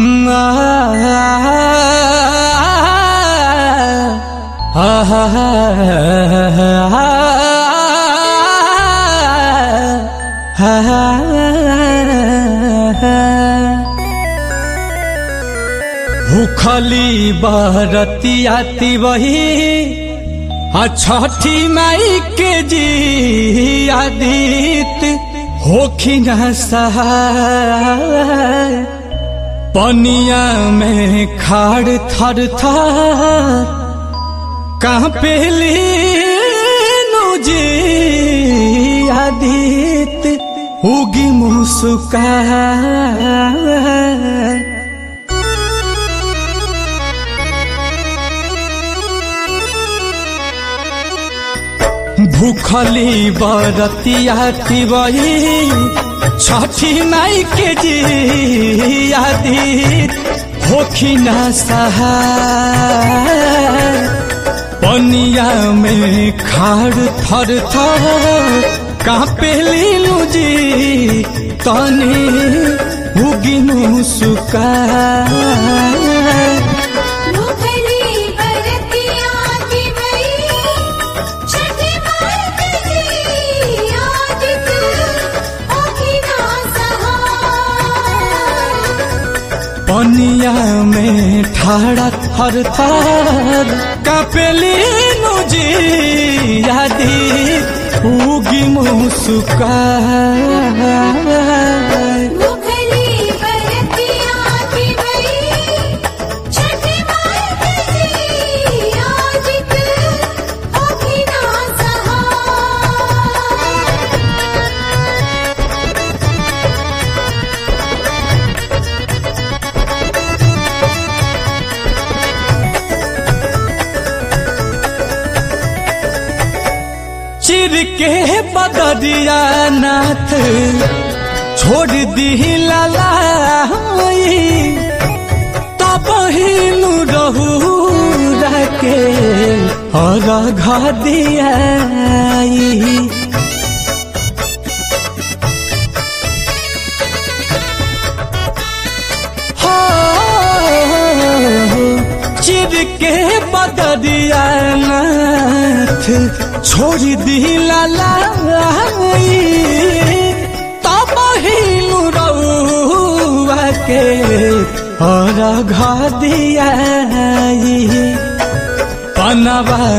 भूखली बरतियाती वही आ छठी माई के जी आदित होखी न सहाय पनिया में खाड़ थर थर कहाँ पेली जी आदित उगी मुस्का भूखली बरतियाती वही छठी माई के जी आदि होखी न सहाय पनिया में खाड़ थर थर कापेली जी तनी उगिनु सुका भूखली बरतिया की बई छठी माई जी आदित होखी ना सहाय पनिया में ठाड़ा थर थर कापेली जी आदि उगी मुस्का भूखली बरतिया की बई छठी माई जी आदित होखी ना सहाय चिर के बदरिया नाथ छोड़ दी ललाई तब हिनु रहू रखे और घा दियाई हो चिर के बदरिया नाथ छोड़ दी लाई तब हिनु रउआ के और घा दियाई पनवा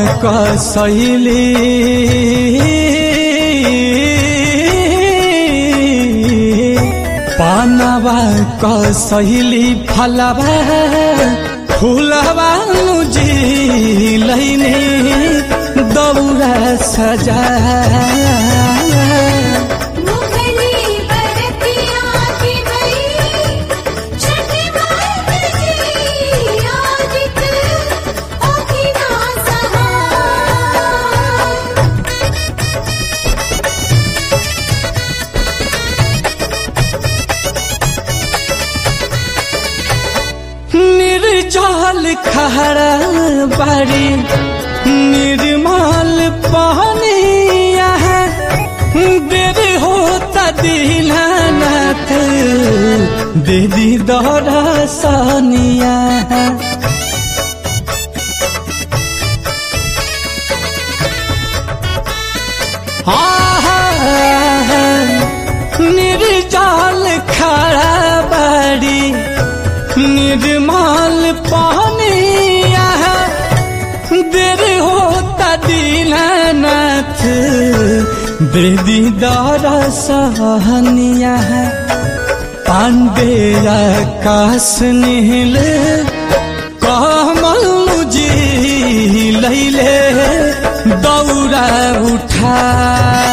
कसैली पानवा कसैली फलवा फूलवा जी लैने दौरा सजा भूखली बरतिया की बई छठी माई जी आदित होखी ना सहाय निर्जल खहरा बारी निर्मल पानिया देर होता दीनानाथ दीदी दौरा सानिया निर्जल खड़ा बारी निर्मल पानिया देर होता दीनानाथ दीदी दारा सहनिया पांडे आकाश नील कमल जी लैले दौरा उठा